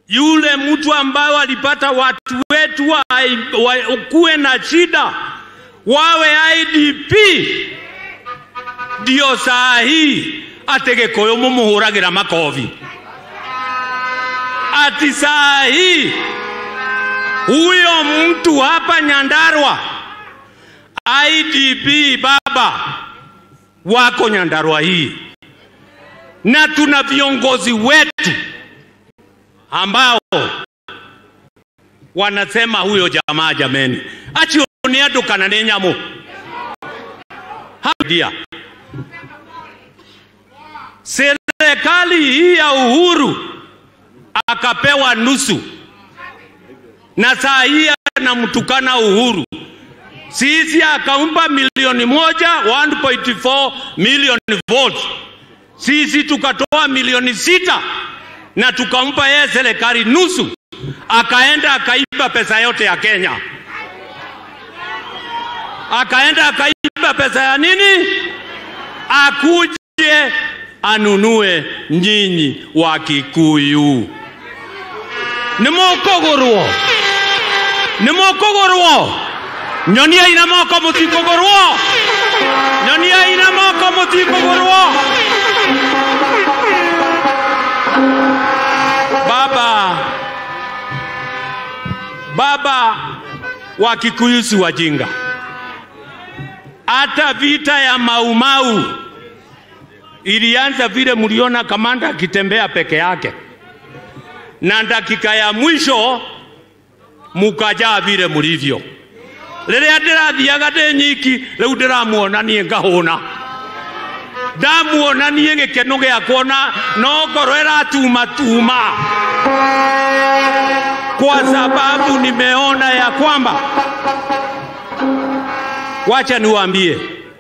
yule mtu ambaye alipata watu wetu wa, wa, kuwe na shida wawe IDP, ndio saa hii ategeko mumuhuragira makovi ati saa hii huyo mtu hapa Nyandarua IDP baba wako Nyandarua hii, na tuna viongozi wetu ambao wanasema huyo jamaa jameni, achioni andu kana ni nyamu hadia serikali hii ya Uhuru akapewa nusu, na saa hii anamtukana Uhuru. Sisi akampa milioni moja 1.4 million votes, sisi tukatoa milioni sita na tukampa yeye serikali nusu, akaenda akaiba pesa yote ya Kenya, akaenda akaiba pesa ya nini, akuje anunue nyinyi wa Kikuyu. Nimukugurwo, nimukugurwo, nyonia ina moko mutikugurwo, nyonia ina moko mutikugurwo. Baba, baba wa Kikuyu si wajinga. Hata vita ya Maumau ilianza vile mliona kamanda akitembea peke yake, na dakika ya mwisho mukajaa vile mlivyo. Rĩrĩa ndĩrathiaga ndĩ nyiki rĩu ndĩramuona niĩ ngahũna ndamuona niĩ gĩkeno gĩakwa na no ngoro ĩratuma tuma kwa sababu nimeona ya kwamba, wacha niwaambie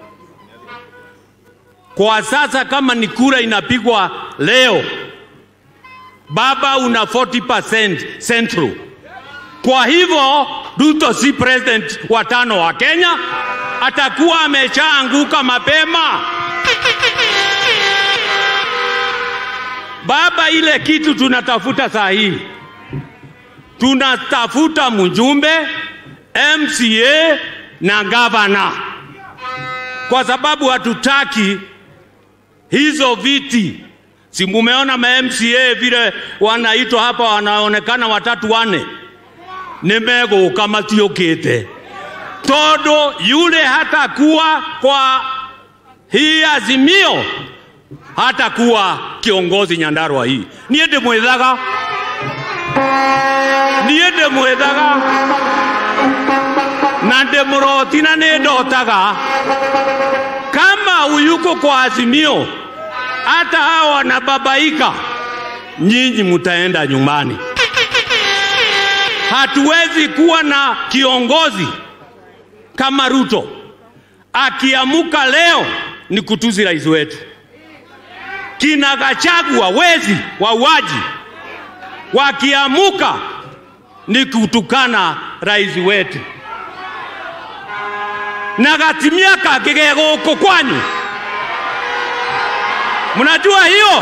kwa sasa kama ni kura inapigwa leo, baba una 40% Central. Kwa hivyo Ruto si president wa tano wa Kenya, atakuwa ameshaanguka mapema. Baba, ile kitu tunatafuta saa hii, tunatafuta mjumbe, MCA na gavana, kwa sababu hatutaki hizo viti. Si mumeona ma MCA vile wanaitwa hapa, wanaonekana watatu wane, nimeguka matiukite tondu yule hatakuwa kwa hii Azimio, hatakuwa kiongozi Nyandarua hii. Niĩ ndĩmwĩthaga, niĩ ndĩmwĩthaga na ndĩmũroti na nĩ ndotaga kama uyuko kwa Azimio, hata hao wanababaika, nyinyi mtaenda nyumbani. Hatuwezi kuwa na kiongozi kama Ruto akiamuka leo ni kutuzi rais wetu, kina Gachagua wezi wauaji wakiamuka ni kutukana rais wetu na gatimia kangĩ ge gũkũ kwanyu. Mnajua hiyo?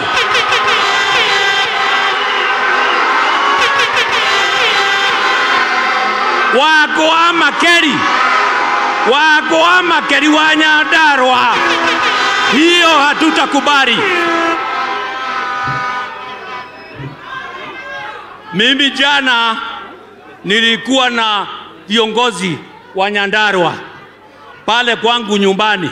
Wako wa Makeri, wako wa Makeri wa Nyandarua, hiyo hatutakubali. Mimi jana nilikuwa na viongozi wa Nyandarua pale kwangu nyumbani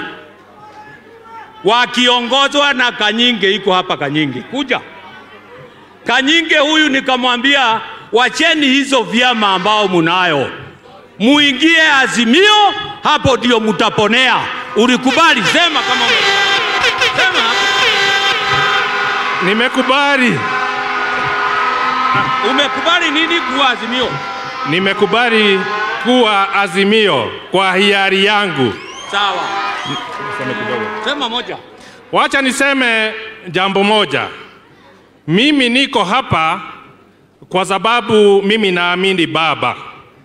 wakiongozwa na Kanyinge, iko hapa Kanyinge, kuja Kanyinge huyu. Nikamwambia wacheni hizo vyama ambao munayo, muingie Azimio, hapo ndio mutaponea. Ulikubali? Sema kama sema. Nimekubali, Umekubali nini kuwa Azimio? nimekubali kuwa Azimio kwa hiari yangu. Sawa, Niseme kidogo. sema moja. Wacha niseme jambo moja. Mimi niko hapa kwa sababu mimi naamini baba.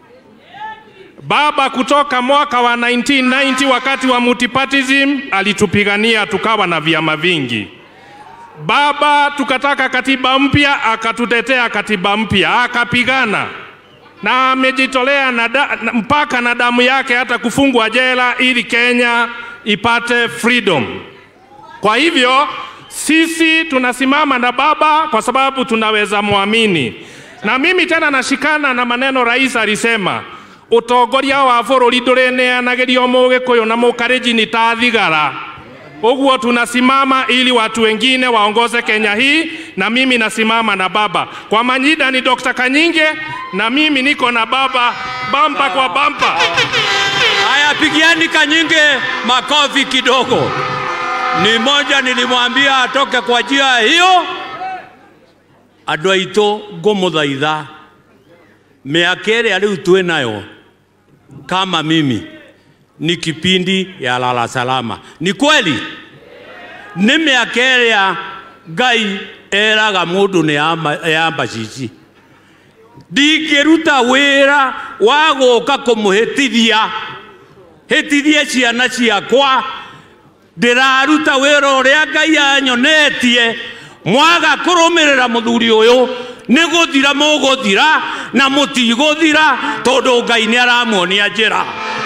Baba kutoka mwaka wa 1990 wakati wa multipartyism alitupigania tukawa na vyama vingi. Baba tukataka katiba mpya, akatutetea katiba mpya, akapigana na amejitolea na da, na- mpaka na damu yake hata kufungwa jela ili Kenya ipate freedom. Kwa hivyo sisi tunasimama na baba kwa sababu tunaweza mwamini, na mimi tena nashikana na maneno rais alisema utongoria wa bũrũri ndũrĩneanagĩrio mũgĩkũyũ na mũkarĩnjini ta thigara Uguo tunasimama ili watu wengine waongoze Kenya hii, na mimi nasimama na baba. Kwa Manyida ni Dr. Kanyinge na mimi niko na baba bampa kwa bampa. Haya, pigiani Kanyinge makofi kidogo. Ni moja nilimwambia atoke kwa njia hiyo. Andũ aitũ ngũmũthaitha mĩaka ĩrĩa rĩu twĩ nayo kama mimi ni kipindi ya lala salama. Ni kweli nĩ mĩaka ĩrĩa Ngai eraga mũndũ nĩ yamba- yamba cici ndingĩruta wĩra wa gũka kũmũhĩtithia hĩtithie ciana ciakwa ndĩraruta wĩra ũrĩa ngai anyonetie mwaga kũrũmĩrĩra mũthuri ũyũ nĩ gũthira mũgũthira na mũtigũthira tondũ ngai nĩ aramuonia njĩra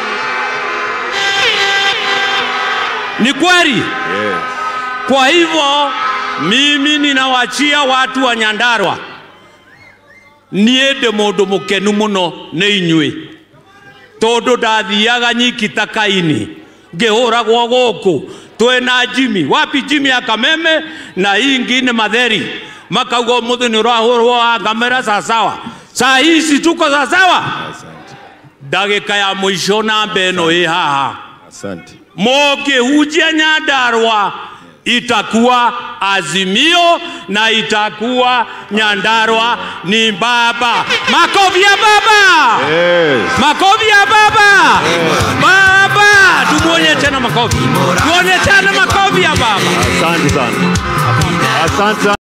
ni kweli kwa hivyo mimi ninawachia watu wa nyandarwa niĩ ndĩ mũndũ mũkenu mũno nĩ inyuĩ tondũ ndathiaga nyiki ta kaini ngĩhũragwo gũkũ twĩna jimi wapi jimi ya kameme na hii ingine matheri makauga ũmũthĩ nĩ ũrahũrwo wa ngamera sasawa saa hici tuko sasawa Asante. ndagĩka ya mũico namba ĩno ĩ haha Asante. mukihujia Nyandarua itakuwa Azimio na itakuwa Nyandarua ni baba. Makofi ya baba, Yes. makofi ya baba, baba. Tumuonye tena makofi, tuonye tena makofi ya baba. Asante sana. Asante sana.